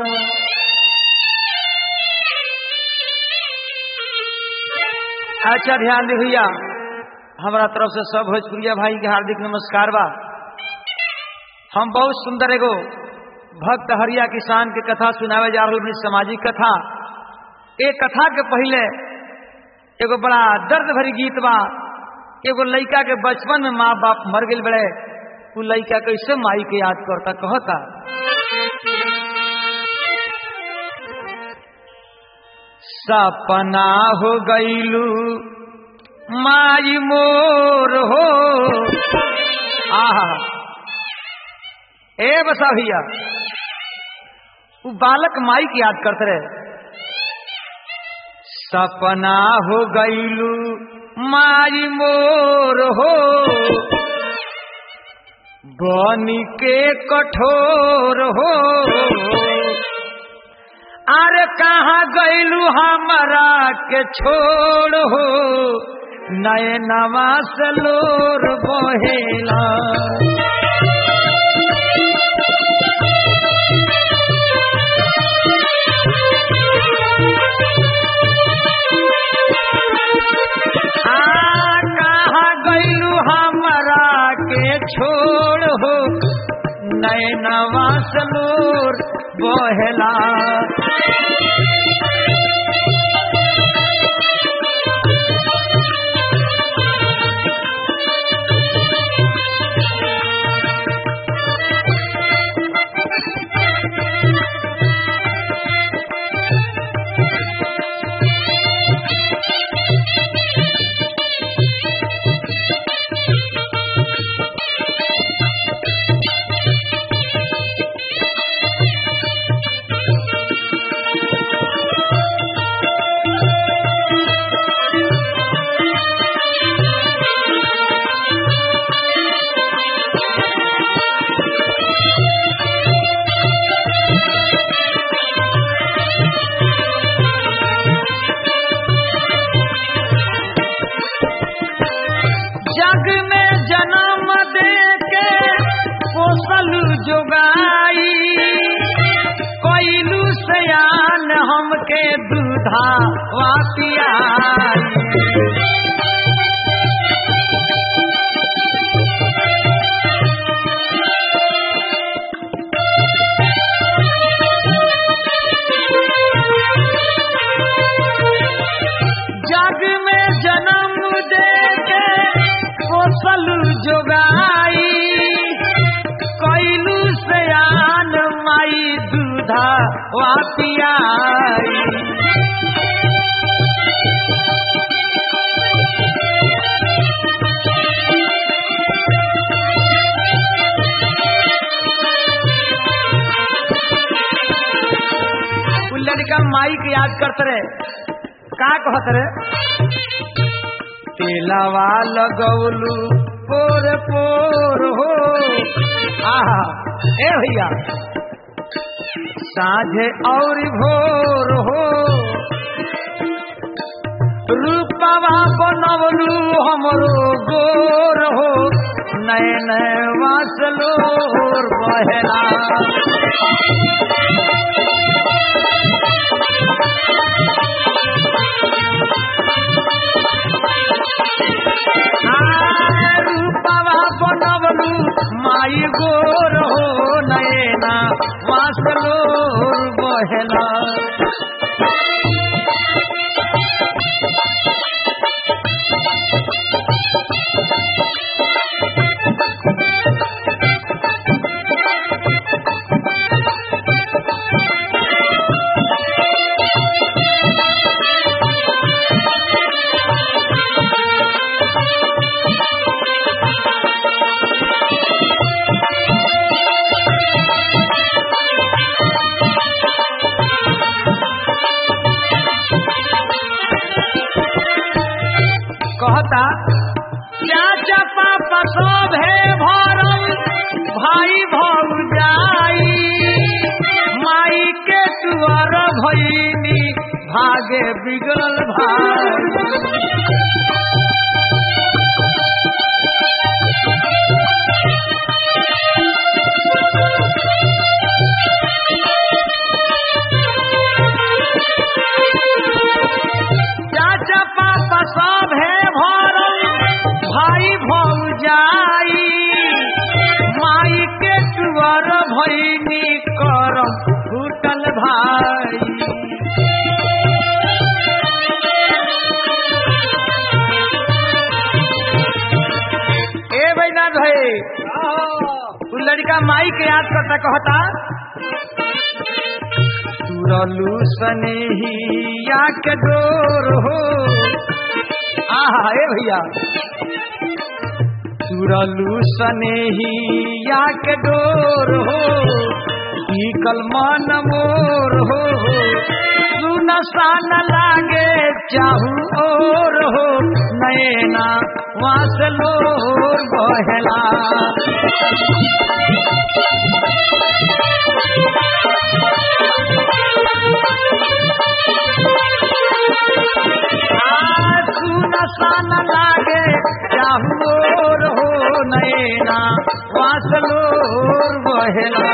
अच्छा ध्यान दे भैया हमारा तरफ से सब भोजपुरिया भाई के हार्दिक नमस्कार बा हम बहुत सुंदर एगो भक्त हरिया किसान के कथा सुनावे जा रहा अपनी सामाजिक कथा एक कथा के पहले एगो बड़ा दर्द भरी गीत बा एगो लड़का के बचपन में माँ बाप मर गए बड़े वो लड़का कैसे माई के याद करता कहता सपना हो गईलू माई मोर हो आहा ए बसा भैया वो बालक माई की याद करते रहे सपना हो गईलू माई मोर हो बनी के कठोर हो अरे कहाँ गईलू हमारा के छोड़ हो नए नवा सलोर बहेला कहाँ गईलू हमारा के छोड़ हो नए नवा सलोर बहेला जग में जन्म दे के पोसल जोगाई कोइलू सयान हमके दूधा वापियाई जग में जन्म दे के पोसल जोगाई कैलू सयान माई दूधा वापियाई उ लड़का माई के याद करते रहे का कहत रहे तेलावा लगौलू पोर पोर हो आहा ए भैया साझे और भोर हो रूपवा बनवलू हमरो गोर हो नए नए वासलोर बहेला रूपवा बनवलू माई गोर हो नयना वासलोर बहेला कहता चाचा पापा सब है भरम भाई भौजाई माई के तुअर भईनी भागे बिगड़ल भाई कहता कहता तुरलू सनेहिया के डोर हो आहा ए भैया तुरलू सनेहिया के डोर हो टिकल मन मोर हो सुन सान लागे चाहू और हो नैना वासलोर बहला सुन सान लागे चाहू और हो नैना वासलोर बहला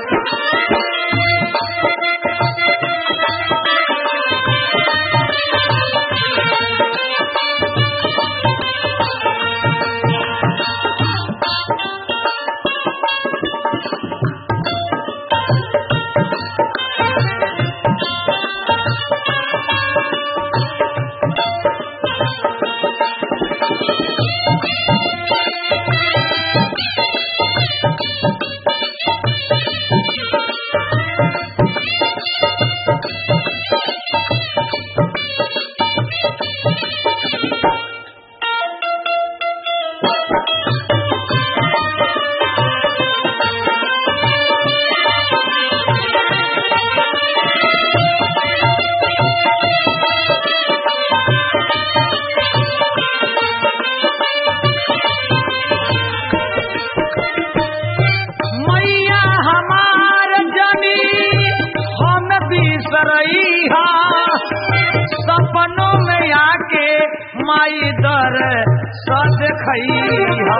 मैया हमार जनी हम बिसरैहा सपनों में आके माई दर सद खैहा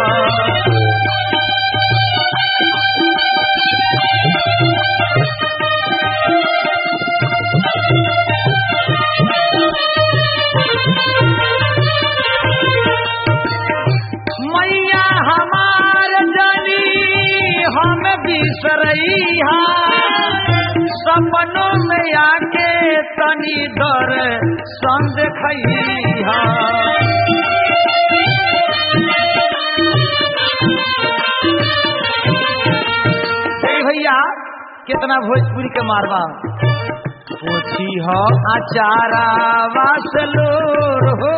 मैया हमार जनी हम बिसरैहा सपनों में आके तनी डर संग खैहा ए भैया कितना भोजपुरी के मारवा पोछी हो आचारा वासलोर हो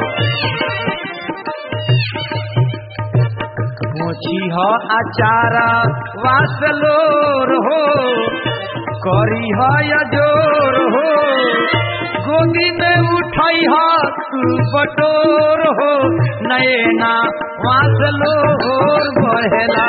मोची हो आचारा वासलोर हो करी हो या जोर हो गोदी में उठाई हो तू बटोर हो नैना वासलोर बहेला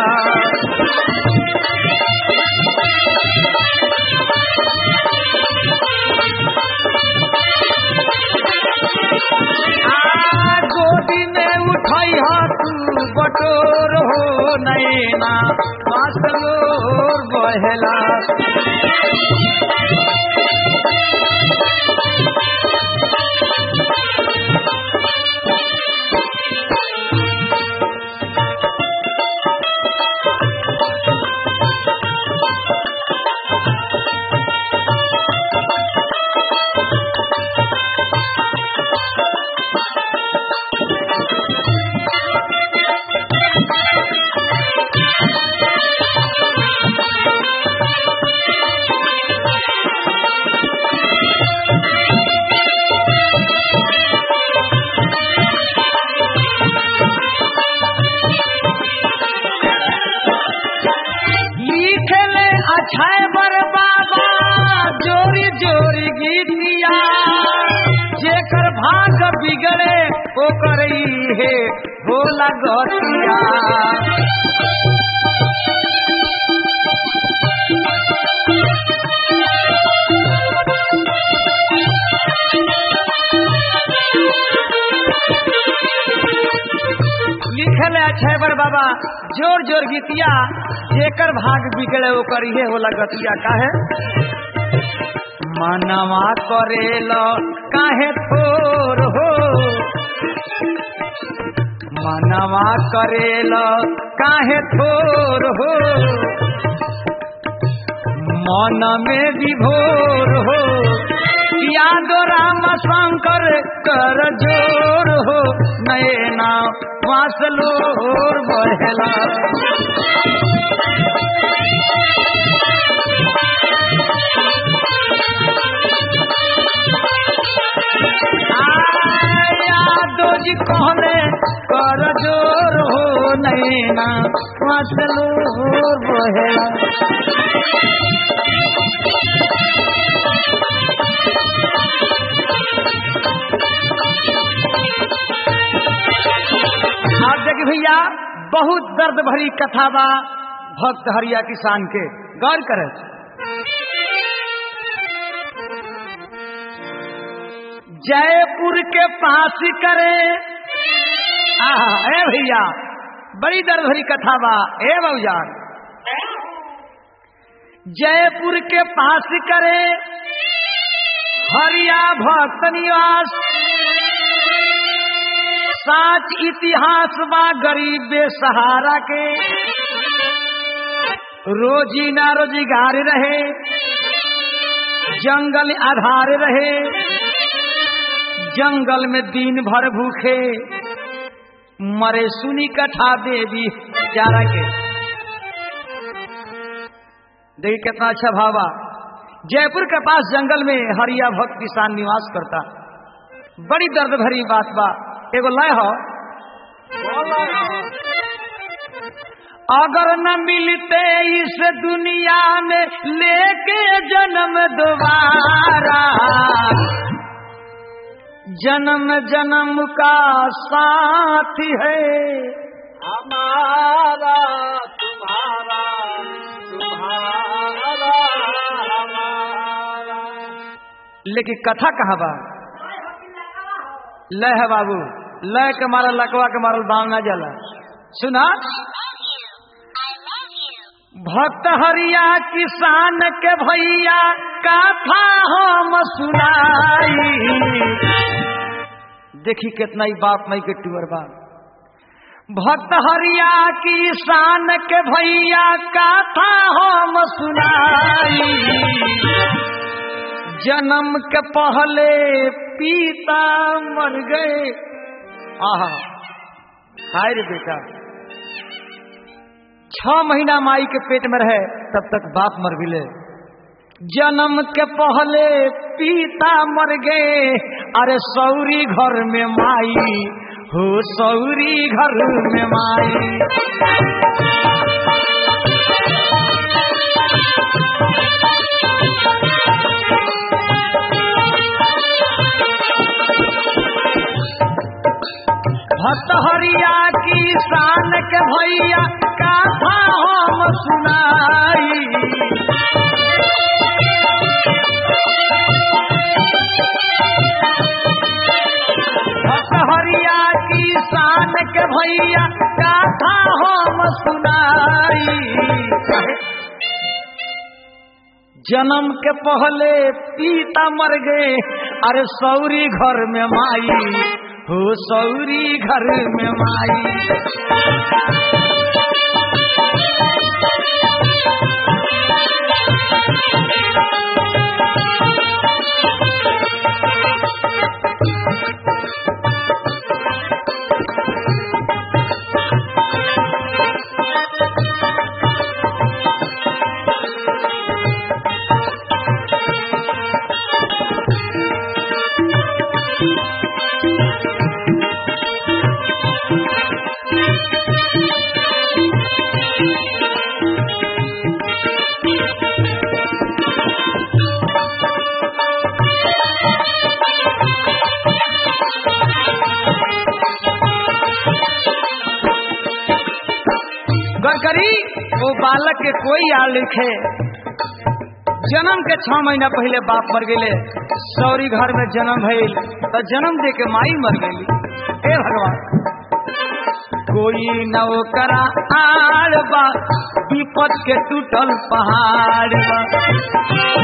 आ गोदी में उठाई हो तू बटोर हो नैना वासलोर बहेला लिखले अछय बर बाबा जोरी जोरी गीतिया जेकर भाग बिगड़े ओकर हे होला गतिया लिखल है छैबर बाबा जोर जोर गीतिया जेकर भाग बिगड़े ओकर इहे होला गतिया काहे मनवा करेल काहे थोर हो मनवा करेल काहे थोर हो मन में विभोर हो यादो राम शंकर कर जोर हो नैना वासलोर बहला यादो जी कहले कर जोर हो नैना मचलो बहेला आप देखिए भैया बहुत दर्द भरी कथा बा भक्त हरिया किसान के गौर करे जयपुर के पास करे आहा, ए भैया बड़ी दर्द भरी कथा बा ए बउजान जयपुर के पास करे हरिया भक्त निवास साच इतिहास बा गरीब बेसहारा के रोजी ना रोजगार रहे जंगल आधार रहे जंगल में दिन भर भूखे मरे सुनी कथा देवी चारा के देखिए कितना अच्छा भावा जयपुर के पास जंगल में हरिया भक्त किसान निवास करता बड़ी दर्द भरी बात बा एगो लय हो अगर न मिलते इस दुनिया में लेके जन्म दोबारा जन्म जन्म का साथ है हमारा तुम्हारा तुम्हारा हमारा लेकिन कथा कहाँ बा लय है बाबू लय के मारल लकवा के मारल बाल ना जला सुना भक्त हरिया किसान के भैया कथा हम सुनाई देखी कितना ही बाप मई के टूअर बा भक्त हरिया किसान के भैया कथा हम सुनाई जन्म के पहले पिता मर गए आहा हाय रे बेटा छह महीना माई के पेट में रहे तब तक बाप मर गिले जन्म के पहले पिता मर गए अरे सौरी घर में माई हो सौरी घर में माई भक्त हरिया किसान के भैया कथा हम सुनाई भक्त हरिया किसान के भैया कथा हम सुनाई जन्म के पहले पिता मर गए अरे सौरी घर में माई हो सौरी घर में माई गरकरी वो बालक के कोई याद लिखे जन्म के छह महीना पहले बाप मर गए सौरी घर में जन्म भइल तो जन्म दे के माई मर गई हे भगवान कोई नौकरा आड़ बा विपद के टूटल पहाड़ बा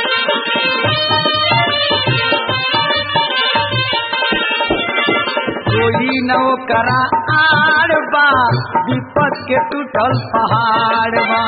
कोई नौकरा आड़ बा विपद के टूटल पहाड़ बा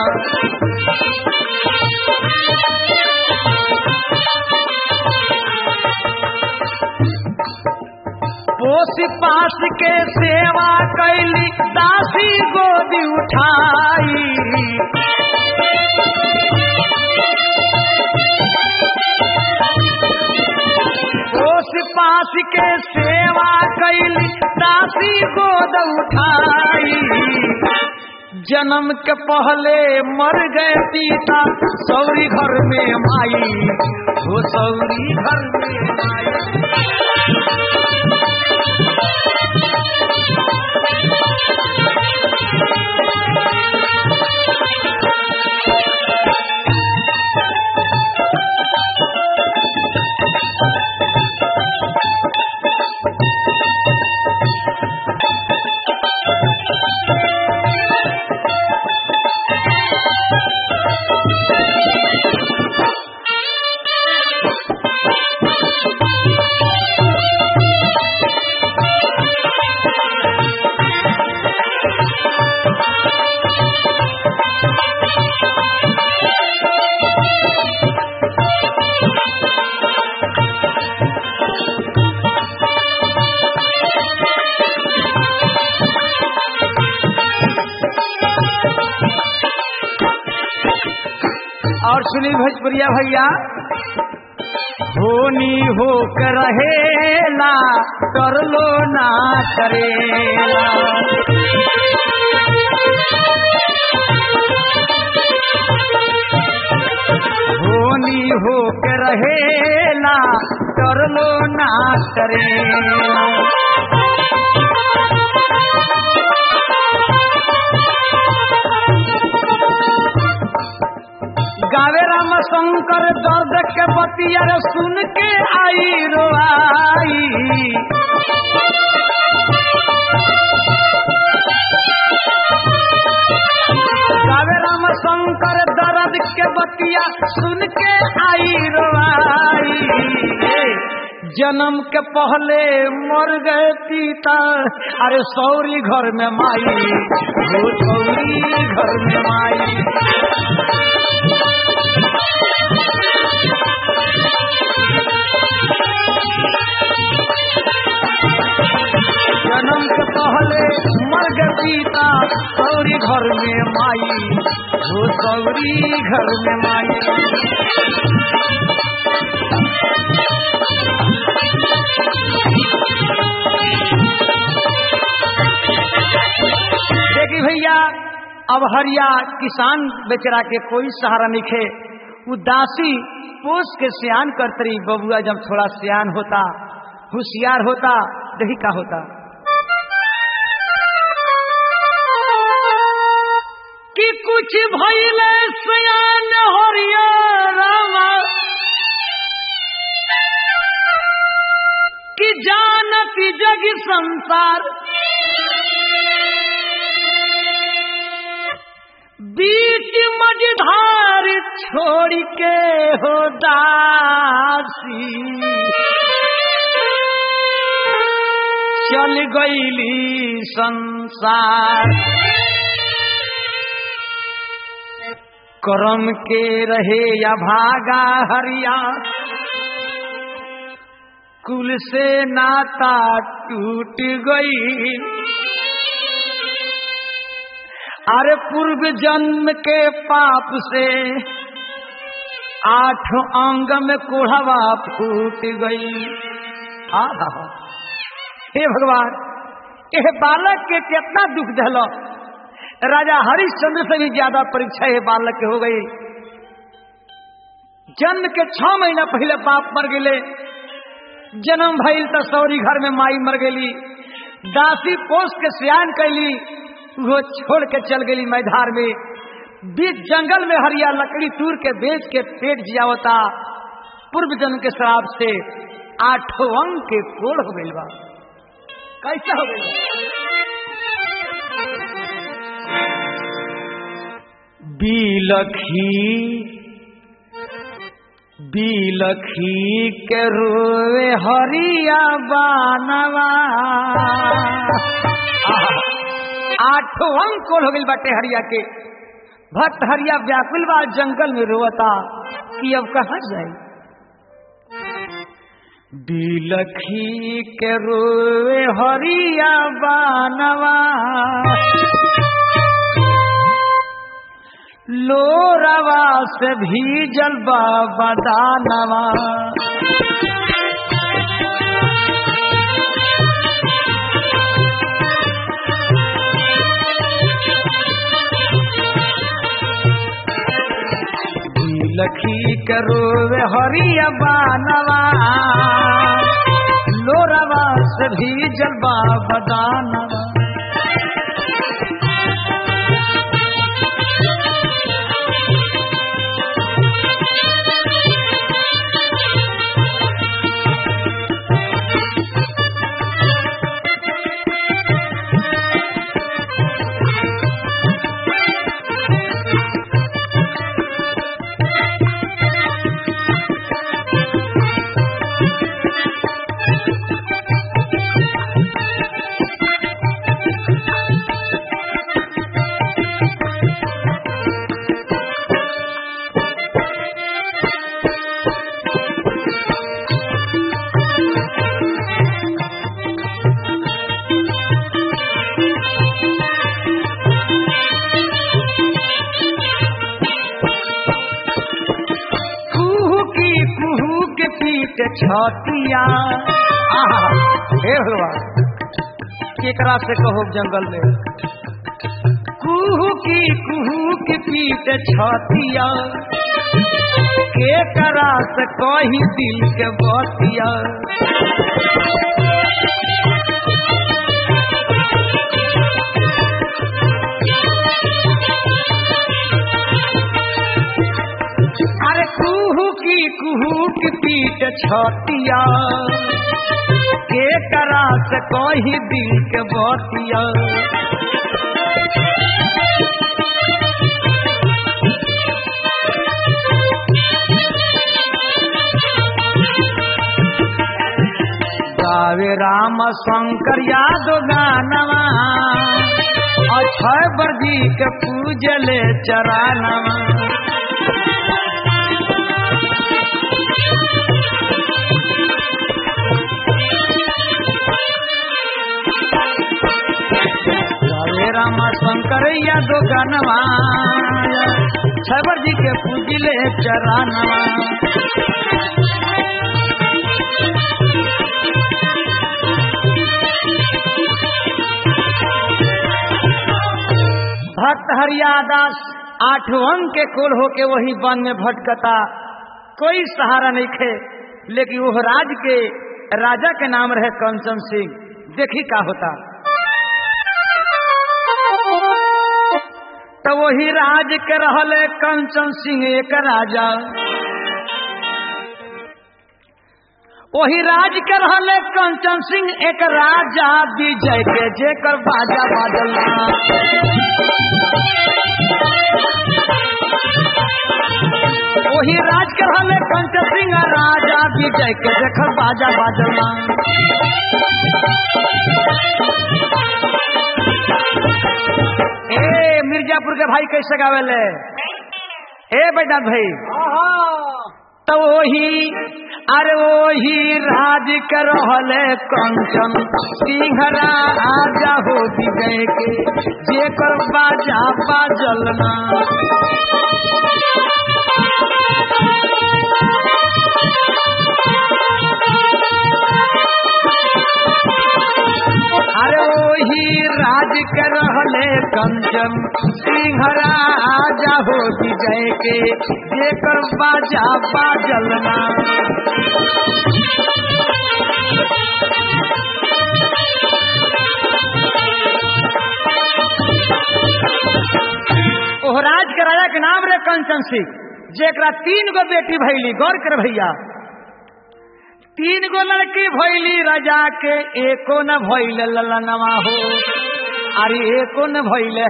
पोस पास के सेवा कैली दासी गोदी उठाई ओस पास के सेवा कैली दासी गोद उठाई जन्म के पहले मर गए पिता सौरी घर में माई वो सौरी घर में माई और सुनी भोजपुरिया भैया होनी हो कर रहेला कर लो ना करेला होनी हो के रहेला कर लो ना करेला गावे राम शंकर दर्द के बतिया रे सुन के आई रोआई गावे राम शंकर दर्द के बतिया सुन के आई रोआई जन्म के पहले मर गए पिता अरे सौरी घर में माई वो सौरी घर में माई जन्म के पहले मर गए पिता सौरी घर में माई वो सौरी घर में माई देखी भैया अब हरिया किसान बेचरा के कोई सहारा नहीं खे उदासी पोस के सियान करतरी बबुआ जब थोड़ा सियान होता होशियार होता दही का होता कि कुछ भैले सियान हरिया रामा कि जानती जग संसार बीच मझधार छोड़ के हो दासी चल गईली संसार करम के रहे या भागा हरिया कुल से नाता टूट गई अरे पूर्व जन्म के पाप से आठ अंग में कोढ़वा फूट गई आहा हे भगवान यह बालक के कितना दुख झलो राजा हरिश्चंद्र से भी ज्यादा परीक्षा ये बालक के हो गई जन्म के छह महीना पहले बाप मर गए जन्म भइल तो सौरी घर में माई मर गई दासी पोस के सियान कैली वो छोड़ के चल गई मैदान में बीच जंगल में हरिया लकड़ी तूर के बेच के पेट जियावता पूर्व जन्म के शराब से आठों अंग के कोड़ हो गई बा कैसा हो गई बीलखी बीलखी के रोवे हरिया बानवा आठों अंग कोल हो गई बाटे हरिया के भक्त हरिया व्याकुल बा जंगल में रोवता कि अब कहा जाए बिलखी के रोवे हरिया बानवा लोरवा से भीजल बा बदानवा लखी करो हरिया बानवा लोरवा से भीजल बा बदानवा कुहू की कुहू के पीट छतिया आहा, हे भगवान केकरा से कहो जंगल में कुहू की कुहू के पीट छतिया केकरा से कही दिल के बतिया अरे कुहू की कुहू की पीट छतिया के करा से कही दिल के बतिया गावे राम शंकर यादव गानवा अक्षय वर्दी के पूजले चरानवा हरे राम शंकर यादव गनवा छबर जी के पूजिले चरानवा भक्त हरियादास आठवन के कुल होके वही वन में भटकता कोई सहारा नहीं खे लेकिन वो राज के राजा के नाम रहे कंचन सिंह देखी का होता तो वही राज के रहले कंचन सिंह एक राजा वही राज के रहले कंचन सिंह एक राजा विजय के जेकर बाजा बाजला वही राज के रहले कंचन सिंह राजा विजय के जेकर बाजा बाजला ए मिर्जापुर के भाई कैसे गावेले ए बेटा भाई तो वही अरे वही राज कर रहले कंचन सिंह राजा हो गए के जेकर बाजा बाजलना अरे वही राज के रहले कंचन सिंह राजा हो जय के जेकर बाजा बाजलना ओह राज के राजा के नाम रे कंचन सिंह जेकरा तीन गो बेटी भैली गौर कर भैया तीन गो लड़की भैली राजा के एको न भैल ललनवा हो अरे एको न भैले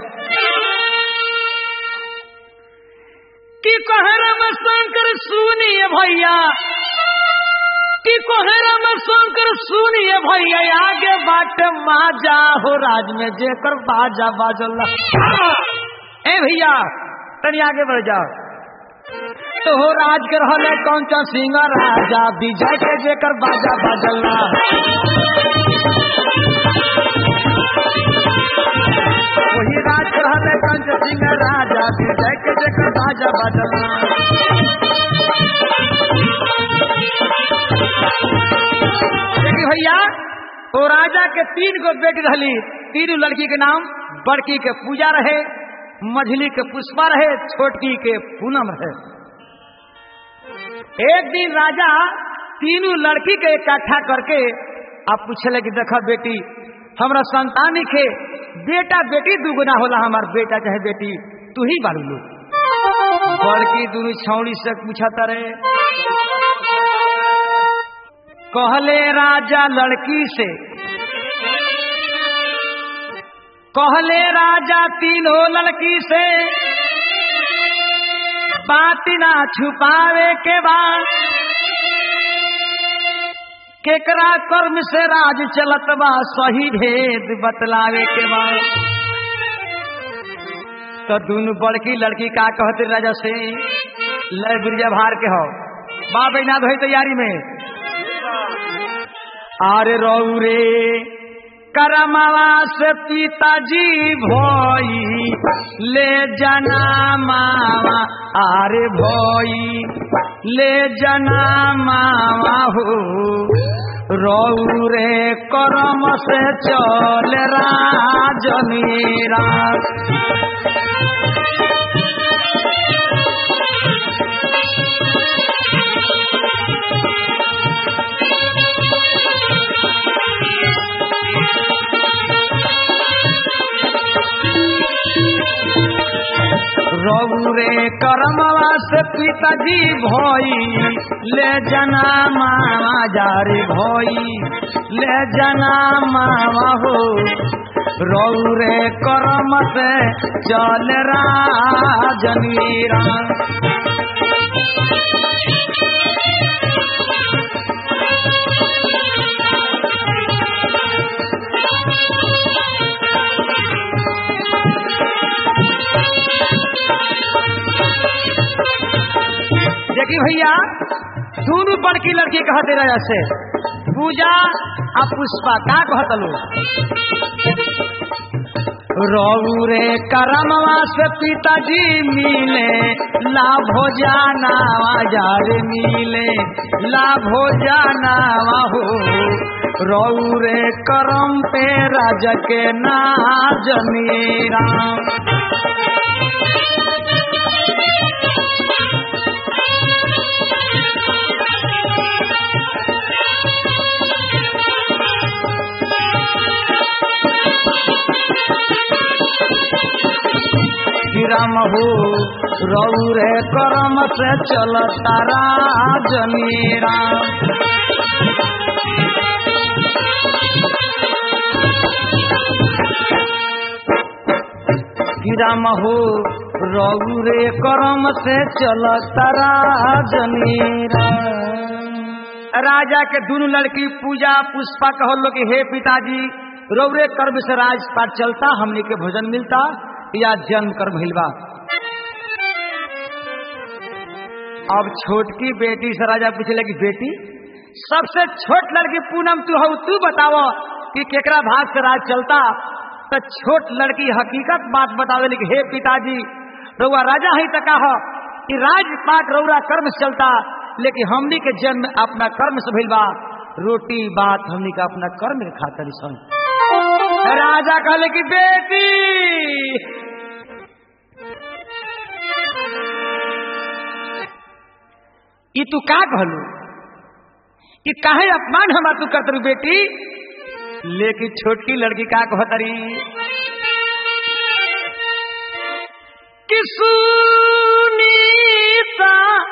कि कहरम शंकर सुनिए भैया कि कहरम शंकर सुनिए भैया आगे बाट माजा हो राज में जेकर बाजा बाजल ए भैया तनी आगे बढ़ जाओ तो हो राज के रहले कौन सा सिंह राजा विजय के जेकर बाजा बाजलना वही राज रहले कंच सिंह राजा विजय के जकर बाजा बजला देखी भैया वो राजा के तीन गो बेटी रहली तीन लड़की के नाम बड़की के पूजा रहे मझली के पुष्पा रहे छोटकी के पूनम रहे एक दिन राजा तीनों लड़की के इकट्ठा करके आप पूछले कि देखा बेटी हमरा संतान के बेटा बेटी दुगुना होला हमार बेटा चाहे बेटी तू ही बारू लो बड़की दोनों छौड़ी से पूछता रहे कहले राजा लड़की से कहले राजा तीनों लड़की से बात ना छुपावे के बाद केकरा कर्म से राज चलत बा सही भेद बतलावे के बाद तो दोनों बड़की लड़की का कहते राजा से लय बिरजा भार के हो बा बहना धोई तैयारी में आरे रऊ रे करमवा से पिताजी भोई ले जना मावा आरे भोई ले जना मावा हो रऊ रे करम से चल राजनीरा रऊ रे करमवा से पिताजी भोई ले जना मामा जारे भोई ले जना मामा हो रऊ रे करम से चल राजनीरा देखी भैया दोनों बड़की लड़की कहते रहे से पूजा आ पुष्पा का कहत लो रऊ रे करमवा से पिताजी मिले लाभो जाना जार मिले लाभो जाना हो रऊ रे करम पे राज के ना जमीरा राम हो रऊ रे करम से चल तारा जमीरा राम हो रऊ रे करम से चल तारा जमीरा राजा के दोनों लड़की पूजा पुष्पा कहो लो कि हे पिताजी रौरे कर्म से राजपाट चलता हमने के भोजन मिलता या जन्म कर भइलबा अब छोटकी बेटी से राजा पूछले कि बेटी सबसे छोट लड़की पूनम तू हो तू बताओ कि केकरा भाग से राज चलता तो छोट लड़की हकीकत बात बतावे कि हे पिताजी रउआ राजा ही तका हो कि राजपाट रौरा कर्म से चलता लेकिन हमनी के जन्म अपना कर्म से भइल बा रोटी बात हमनी का अपना कर्म के खातर सन राजा कहले कि बेटी ई तू का कहलू ई काहे अपमान हमा तू करत बेटी लेकिन छोटकी लड़की का कहतरी कि सुनीता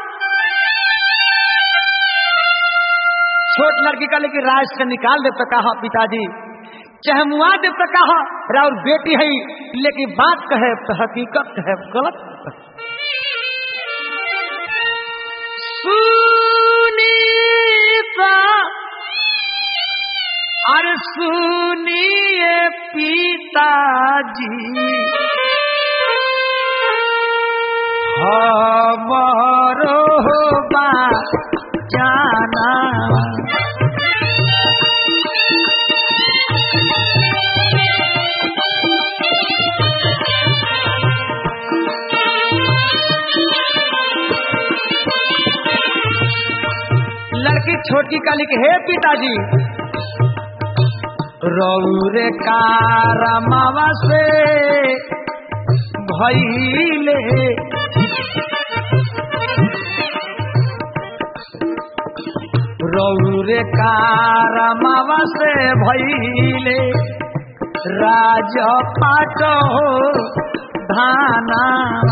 छोट लड़की का लेकिन राज से निकाल दे तो कहा पिताजी चाहे मुआ दे तो कहा राउर बेटी है लेकिन बात कहे तो हकीकत कहे गलत सुनीता अरे सुनिए पिताजी हमारो बा जाना लड़की छोटी का लिखे हे पिताजी रौरे कारमावा से भैले रौरे कारमावा से भैले राज पाट हो धाना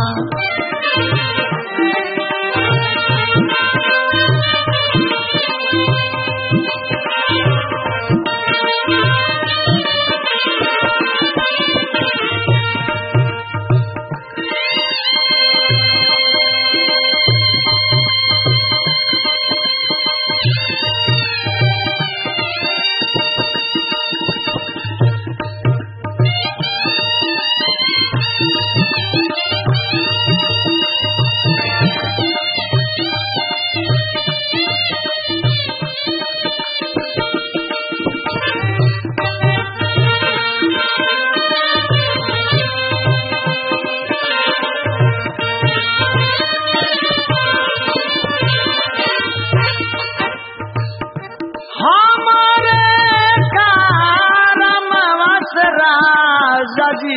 हमारे कारमवा से राजा जी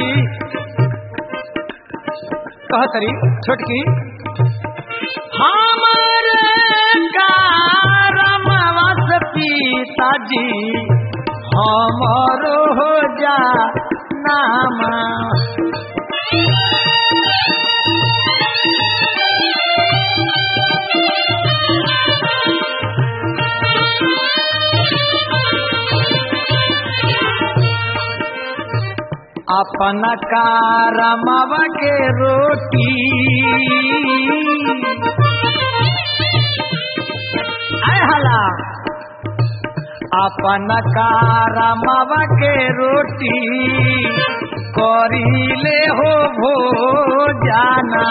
कहतरी छोटकी हमारे कारमवा से पिताजी हमारो हो जा नामा अपना कारमवा के रोटी आय हला अपना कारमवा के रोटी करीले हो भो जाना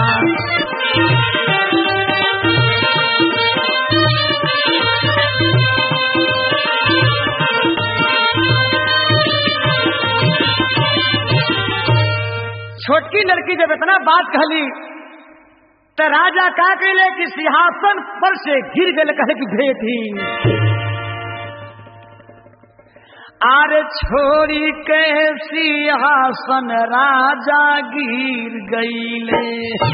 छोटकी लड़की जब इतना बात कहली तो राजा का कहले कि सिंहासन पर से गिर गए कहे कि भेटी आरे छोड़ी के सिंहासन राजा गिर गईले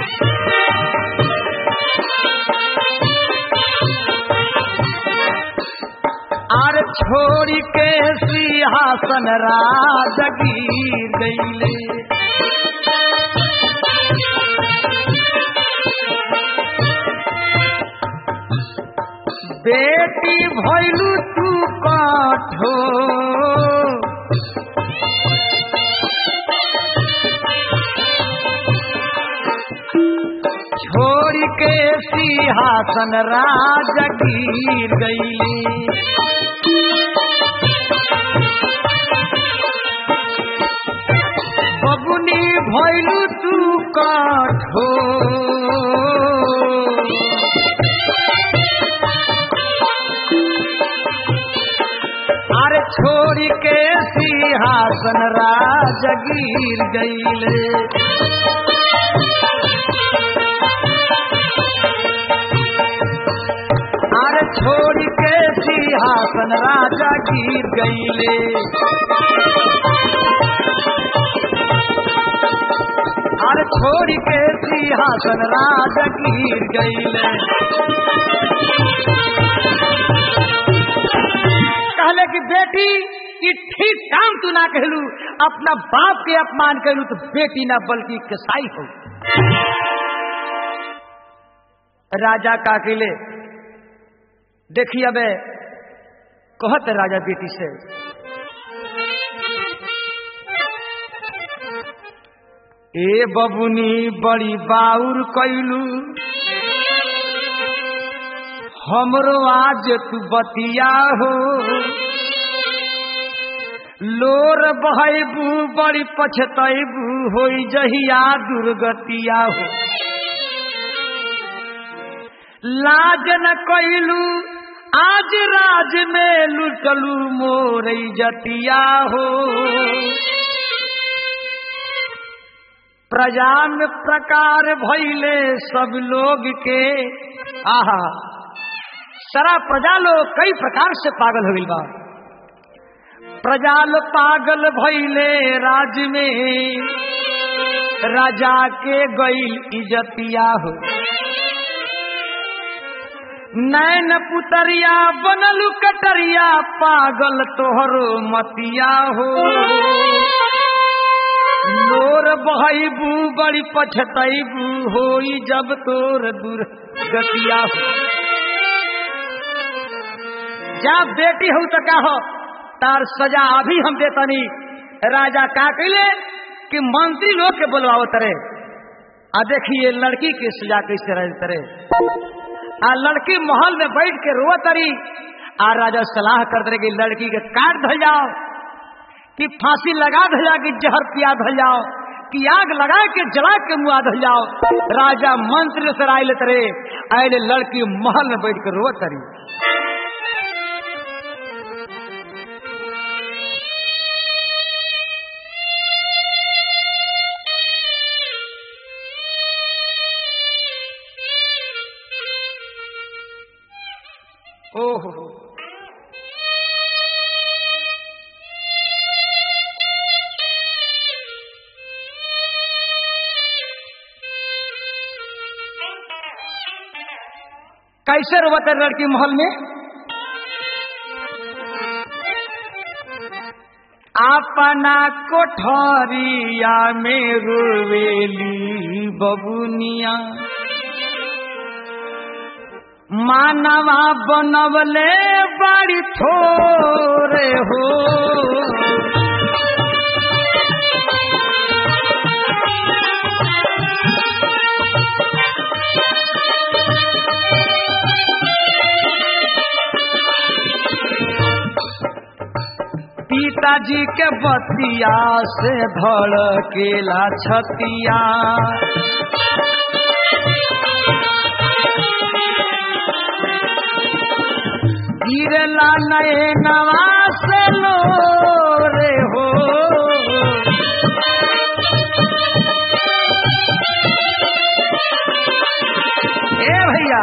आरे छोड़ी के सिंहासन राजा गिर गईले बेटी भैलू तू कठो छोड़ के सिंहासन राज गिर गईली बबुनी भैलू तू कठो अरे छोड़ के सिंहासन राज गिर गईले अरे छोड़ के सिंहासन राजा गिर गईले अरे छोड़ के सिंहासन राजा गिर गईले कहले कि बेटी कि ठीक काम तू ना कहलू अपना बाप के अपमान कहलू तो बेटी ना बल्कि कसाई हो राजा का अकेले देखिए अब कहत राजा बेटी से ए बबुनी बड़ी बाउर कैलू हमरो आज तू बतिया हो लोर बहबू बड़ी पछतैबू हो जहिया दुर्गतिया हो लाज न कैलू आज राज में लुटलू मोर जतिया हो प्रजा में प्रकार भैले सब लोग के आहा सारा प्रजा लोग कई प्रकार से पागल हो गई बा प्रजा लोग पागल भइले राज में राजा के गईल इजतिया हो नैन पुतरिया बनलू कटरिया पागल तोहरो मतिया हो लोर बहबू बड़ी पछतैबू होई जब तोर दूर गतिया हो जा बेटी हो तो का हो तार सजा अभी हम देतनी राजा का कैले कि मंत्री लोग के बोलवाओ तरे आ देखिए लड़की की सजा कैसे रह तरे आ लड़की महल में बैठ के रो तरी आ राजा सलाह कर दे कि लड़की के काट धल जाओ कि फांसी लगा धल जाओ कि जहर पिया धल जाओ कि आग लगा के जला के मुआ धल जाओ राजा मंत्री से राय लेते रहे आये लड़की महल में बैठ के रो तरी ओहो कैसे रोते लड़की महल में अपना कोठरिया में रोवेली बबुनिया मानवा बनवले बड़ी थोरे हो पिताजी के बतिया से धड़केला छतिया गिरला नए नवास लो रे हो ए भैया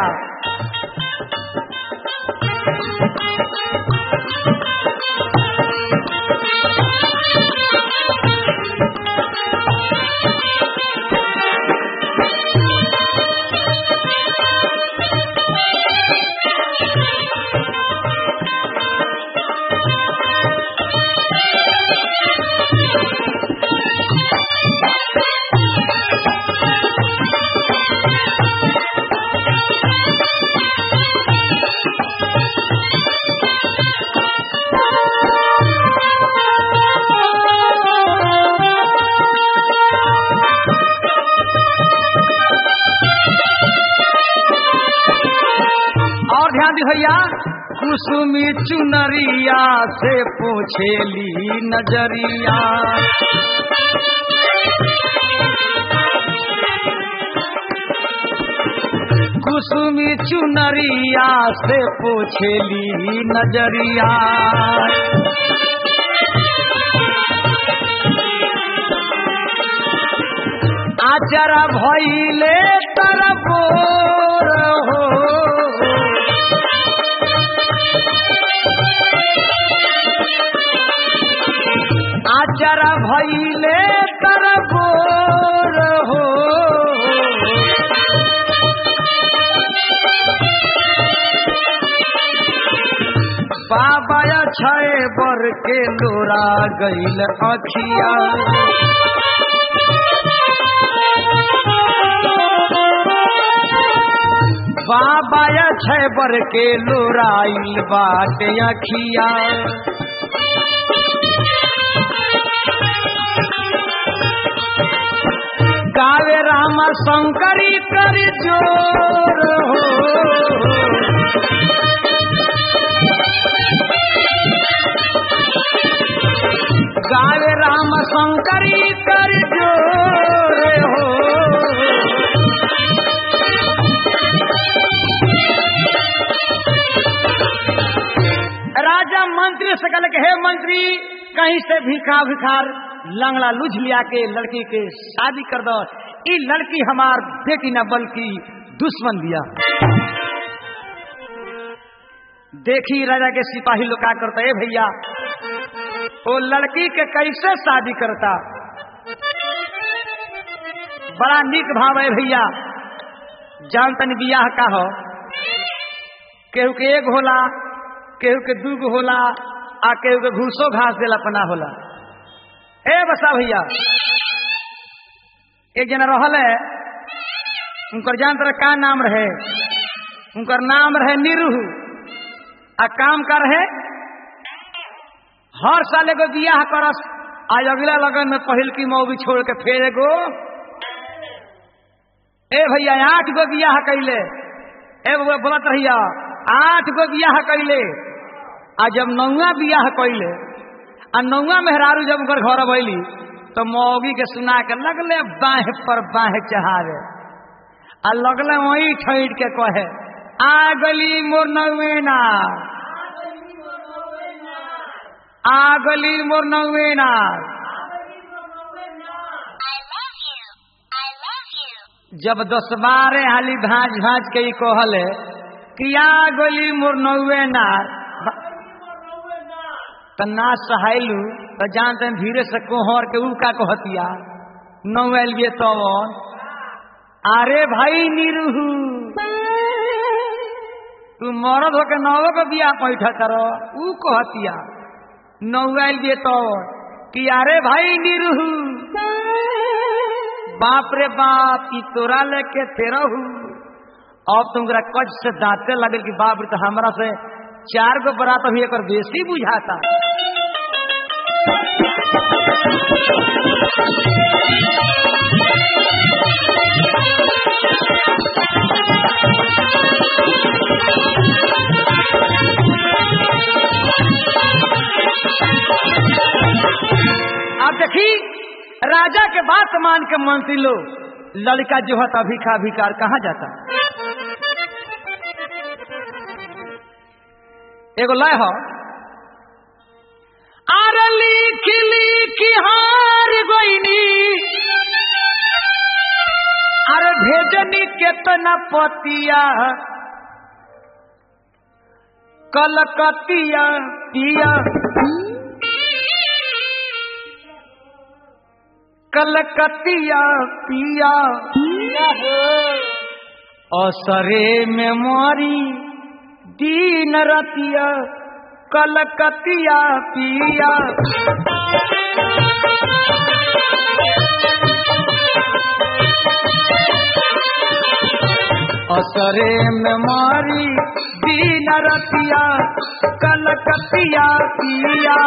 और ध्यान दी भैया कुसुमी चुनरिया से पूछेली नजरिया कुसुमी चुनरिया से पूछेली नजरिया आचरा भैले तरबोर हो आचरा भैले तरबोर हो बाबा छे बर के लोरा गईल अखिया बाबा छे बर के लोराइल बाटे अखिया गावे राम शंकरी कर जोर हो गावे राम शंकरी कर जोर हो राजा मंत्री से कहल के हे मंत्री कहीं से भिखा भिखार लंगड़ा लुझ लिया के लड़की के शादी कर दो ई लड़की हमार बेटी न बल्कि दुश्मन दिया देखी राजा के सिपाही लोग का करता है भैया वो लड़की के कैसे शादी करता बड़ा निक भाव है भैया जान तन बियाह का हो केहू के एक होला केहू के दू गो होला आ केहू के घूसो घास देला पना होला ए बसा भैया एक जना रहल है उनकर जान तरह का नाम रहे उनकर नाम रहे निरूह आ काम कर रहे हर साल एगो बियाह करस आज अगला लगन में पहिल की मौगी छोड़ के फेर एगो ए भैया आठ गो बियाह कैले ए बउआ बोलत रहिया आठ गो बियाह कैले आ जब नौवा बियाह कैले आ नौवा मेहरारू जब उनकर घर भैली तो मौगी के सुना के लगले बाह पर बाह चढ़ावे आ लगले वही ठैठ के कहे आ गली मोर नौवेना आ गली मोर नौवेना जब दस बारह हाली भाज भाज के ही कहले कि आ गली मोर नौवेना त ना सहायलू त जानते धीरे से कोहर के ऊ का कहतिया नौवेल ये तो अरे भाई निरूहू तू मरद होके नवो के बियाह पैठा करो ऊ कहतिया नौवेल ये तो कि अरे भाई निरूहू बाप रे बाप ई तोरा लेके तेरा हूँ अब तुमरा कच से दांते लगे कि बाप रे तो हमरा से चार गो बरात अभी एक बेसी बुझाता अब देखी राजा के बात मान के मंत्री लोग लड़का जो है अभिखा अभिकार कहाँ जाता एगो लय हो अरे लिख लिख हार गोइनी अरे भेजनी केतना पतिया कलकतिया पिया कलकतिया पिया असरे में मोरी दीन रतिया कलकतिया पिया असरे में मारी दीन रतिया कलकतिया पिया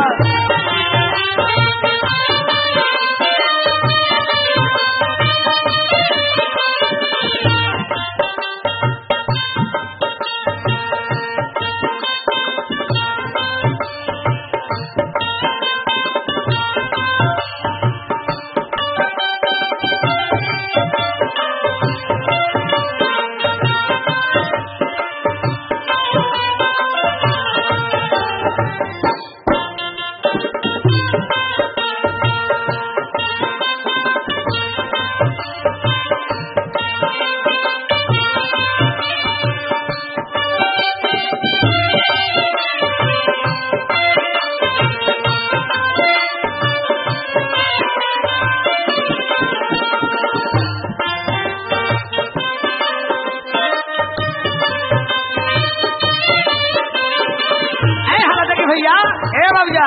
ए हाला देखी भैया ए बाबूजा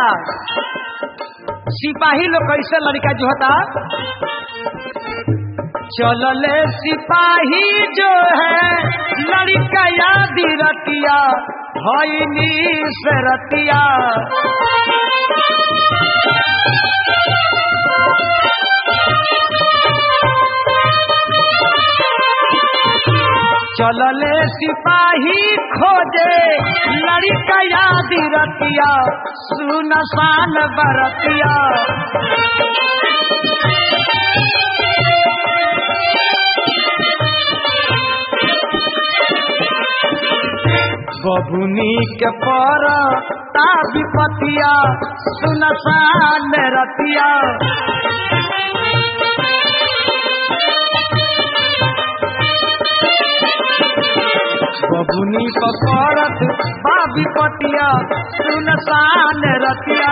सिपाही लोग कैसे लड़का जो होता चलले सिपाही जो है लड़का याद रतिया भैनी से रतिया चलले सिपाही खोजे लड़का याद रतिया सुनसान बरतिया बबुनी के पर विपतिया सुनसान रतिया बबुनी पकड़त बाबी कटिया सुनसान रतिया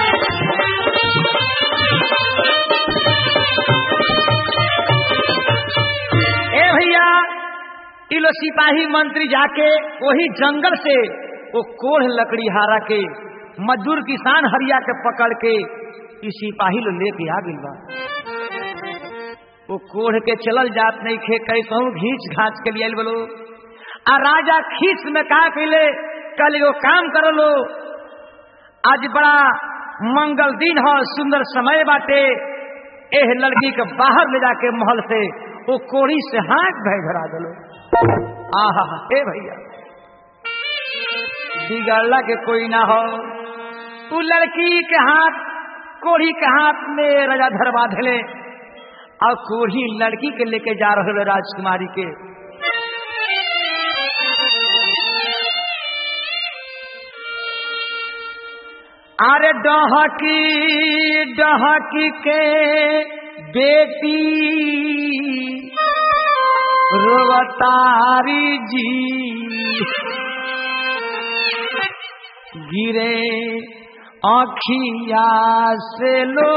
ए भैया इलो सिपाही मंत्री जाके वही जंगल से वो कोढ़ लकड़ी हारा के मजदूर किसान हरिया के पकड़ के ई सिपाही लो लेके आ गइल बा वो कोढ़ के चलल जात नहीं खे कैसहू घींच घाच के लिए बोलो आ राजा खींच में कहा कैले कल एगो काम कर लो आज बड़ा मंगल दिन हो सुंदर समय बाटे एह लड़की के बाहर ले जाके महल से वो कोड़ी से हाथ भय धरा दलो आहा हे भैया बिगड़ला के कोई ना हो तू लड़की के हाथ कोढ़ी के हाथ में राजा धरवा धले और कोढ़ी लड़की के लेके जा रहे हो राजकुमारी के अरे डहकी डहकी के बेटी रोवतारी जी गिरे आखिया से लो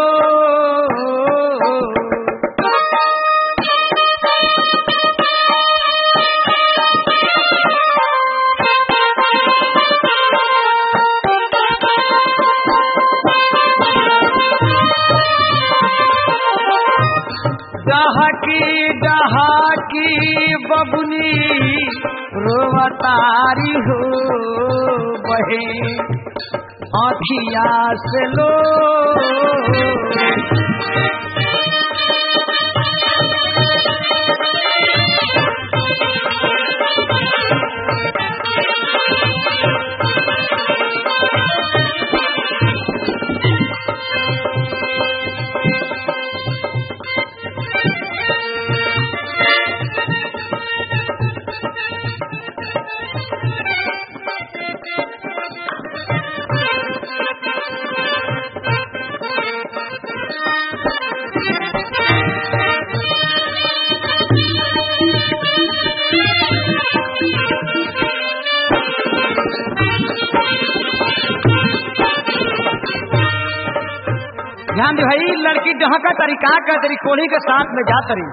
डहकी डहकी बबुनी रोवतारी हो बहे आखिया से लो ध्यान दे भाई लड़की जहाँ का तरीका का तरी कोढ़ी के साथ में जा तरी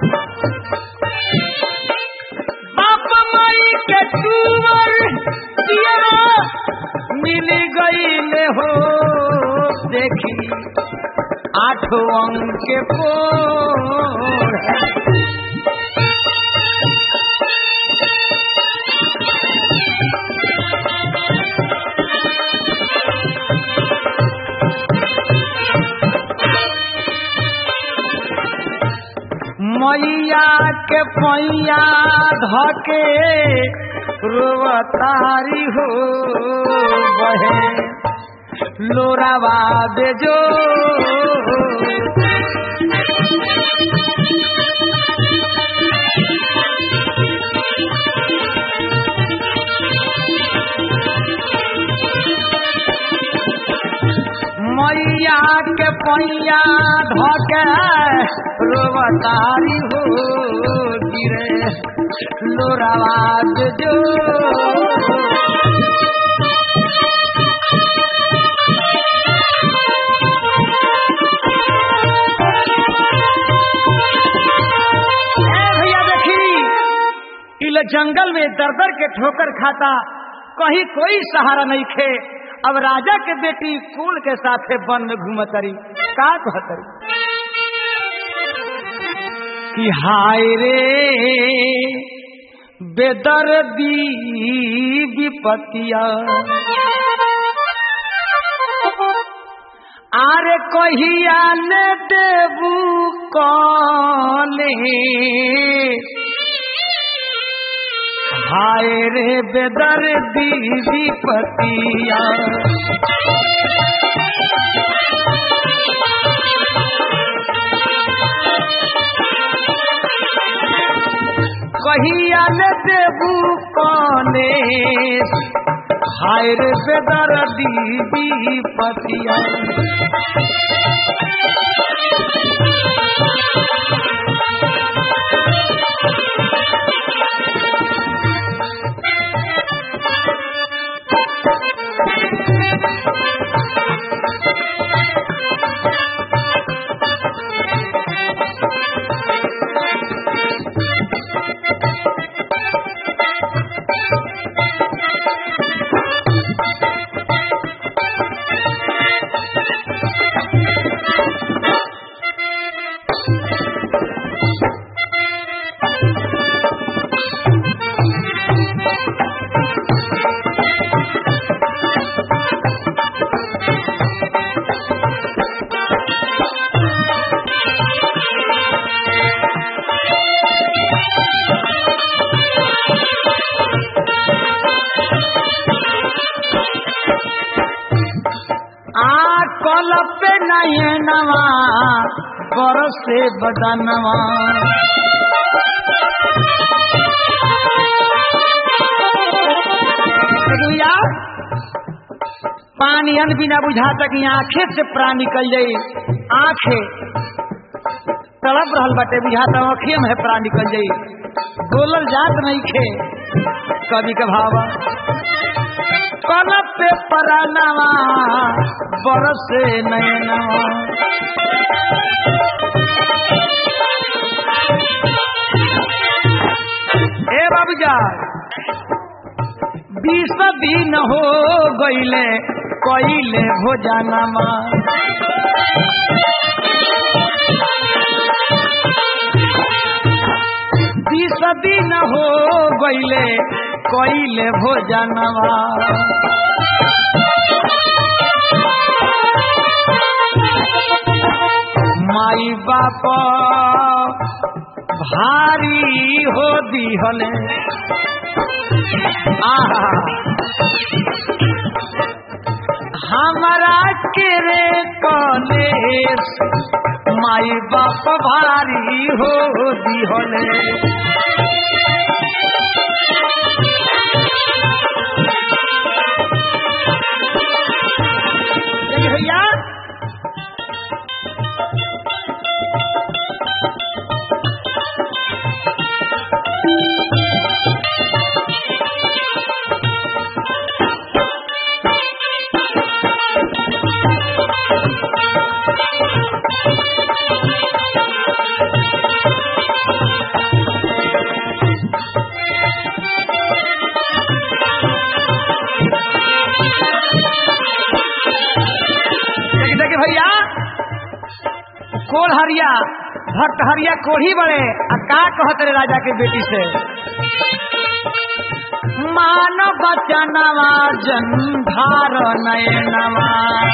बाप माई के टूवर दियरा मिल गई ले हो देखी आठों अंक के पोर मैया के पैया धके रोवतारी हो बहे लोरावा बेजो मैया के पैया धके रोवतारी हो गिरे लोरावा बेजो ए भैया देखी इल जंगल में दर दर के ठोकर खाता कहीं कोई सहारा नहीं खे अब राजा के बेटी कुल के साथे वन में घूमतरी का कहतरी कि हाय रे बेदर्दी विपतिया आरे कहिया ले देबू कले हाय रे बेदर्दी विपतिया कहिया ले देबू कले हाय रे बेदर्दी विपतिया आ कल पे नयनवा बरसे बदनवा दुनिया पानी अन बिना बुझाता कि आंखे से प्राण निकल जाई आंखे तड़प रहल बाटे बुझाता आंखे में प्राण निकल जाई बोलल जात नहीं खे कभी कभावा कल पे परानवा बरसे नयनवा ए बाबूजा बीस दिन हो गईले कईले भोजनमा बीस दिन हो गईले कईले भोजनवा माई बाप भारी हो दिहले आहा हमारा के रे कलेश माई बाप भारी हो दिहले देखिए भैया देखिए देखिए भैया कोल हरिया भक्त हरिया कोढ़ी बड़े आ का कहत रे राजा के बेटी से मान बचनवा जंधार नयनवा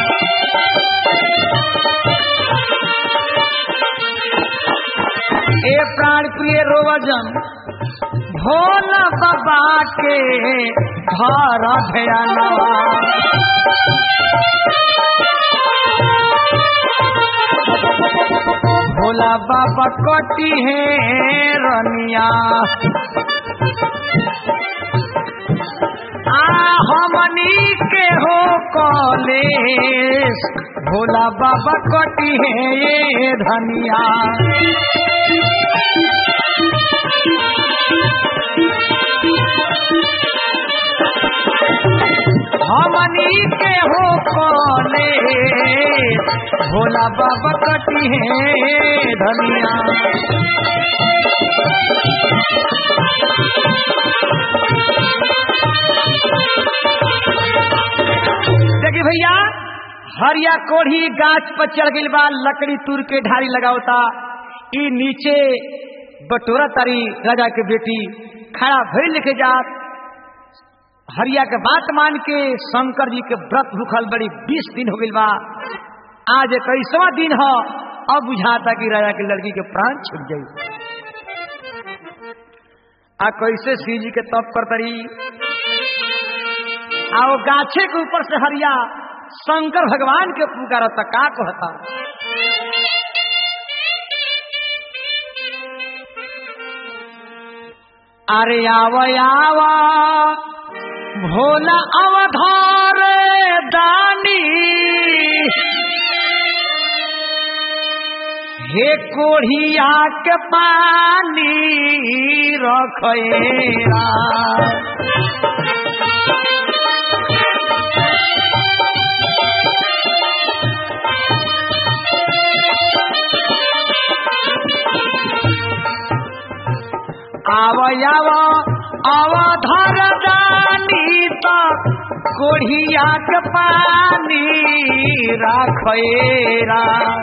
ए प्राण प्रिय रोवजन भोला बाबा के घर भयानवा भोला बाबा कटी है रनिया आ हमनी के हो कॉलेज भोला बाबा कटी है ये धनिया हमनी के हो कॉलेज भोला बाबा कटी है धनिया देखिए भैया हरिया कोढ़ी गाछ पर चढ़ गई बा लकड़ी तुर के ढारी लगावता ई नीचे बटोरा तारी राजा के बेटी खड़ा भइल लिखे जात हरिया के बात मान के शंकर जी के व्रत भूखल बड़ी बीस दिन हो गई बा आज इक्कीसवा दिन हो अब बुझाता कि राजा की लड़की के प्राण छूट गई आ कैसे शिव जी के तप कर तरी आ वो गाछे के ऊपर से हरिया शंकर भगवान के पुकारता का कहता अरे आव आवा भोला अवधार दानी हे कोढ़िया के पानी रखेरा आव अवधर दानी तो कोढ़िया के पानी राखेरा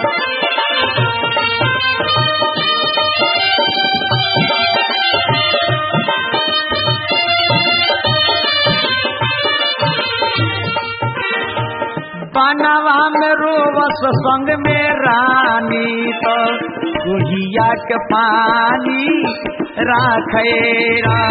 बनवा में रोवस संग में रानी तो गुहिया के पानी राखेरा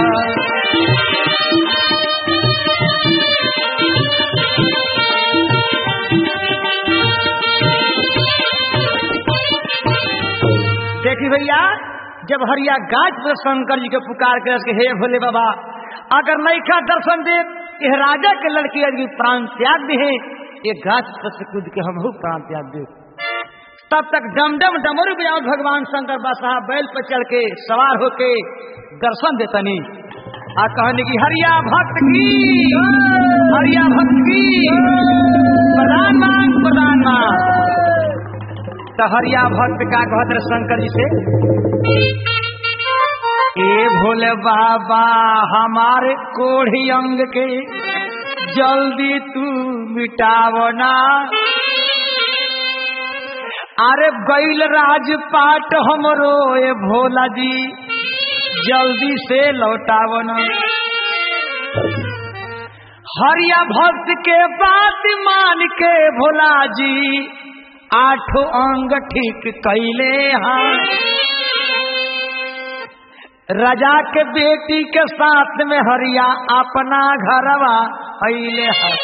देखी भैया जब हरिया गाज पर शंकर जी के पुकार के उसके हे भोले बाबा अगर नैखा दर्शन दे यह राजा के लड़की अगर प्राण त्याग दे ये गाछ पर से कूद के हम प्राण त्याग दे तब तक डम डम डमरू बजाओ भगवान शंकर बसहा बैल पर चढ़ के सवार होके दर्शन देतनी आ कहने की हरिया भक्त की हरिया भक्त की प्रधान मांग प्रधान मांग तो हरिया भक्त का कहत रहे शंकर जी से ए भोले बाबा हमारे कोढ़ी अंग के जल्दी तू मिटावना अरे बैल राजपाट हमरो ए भोला जी जल्दी से लौटावना हरिया भक्त के बात मान के भोला जी आठों अंग ठीक कैले हाँ राजा के बेटी के साथ में हरिया अपना घरवा अले है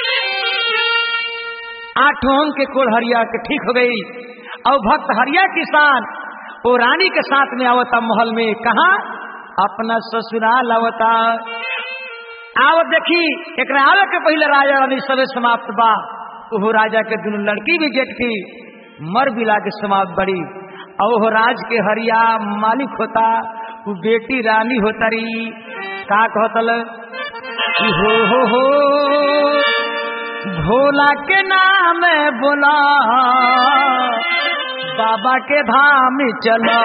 आठों अंग के कोल हरिया के ठीक हो गई और भक्त हरिया किसान वो रानी के साथ में आवता महल में कहा अपना ससुराल आवता आवत देखी एक आवे के पहले राजा रानी सबे समाप्त बा वो राजा के दोनों लड़की भी जेठ की मर बिला के समाप्त बड़ी और वो राज के हरिया मालिक होता वो बेटी रानी होता रही का कहतल हो हो हो भोला के नाम बोला बाबा के धाम चला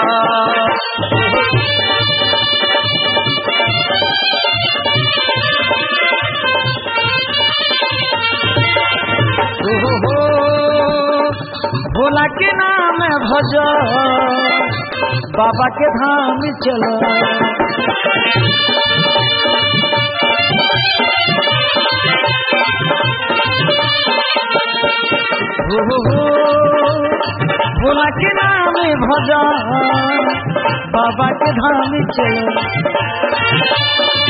हो हो भोला के नाम भज बाबा के धाम चलो हो हो हो भोला के नाम भज बाबा के धाम चलो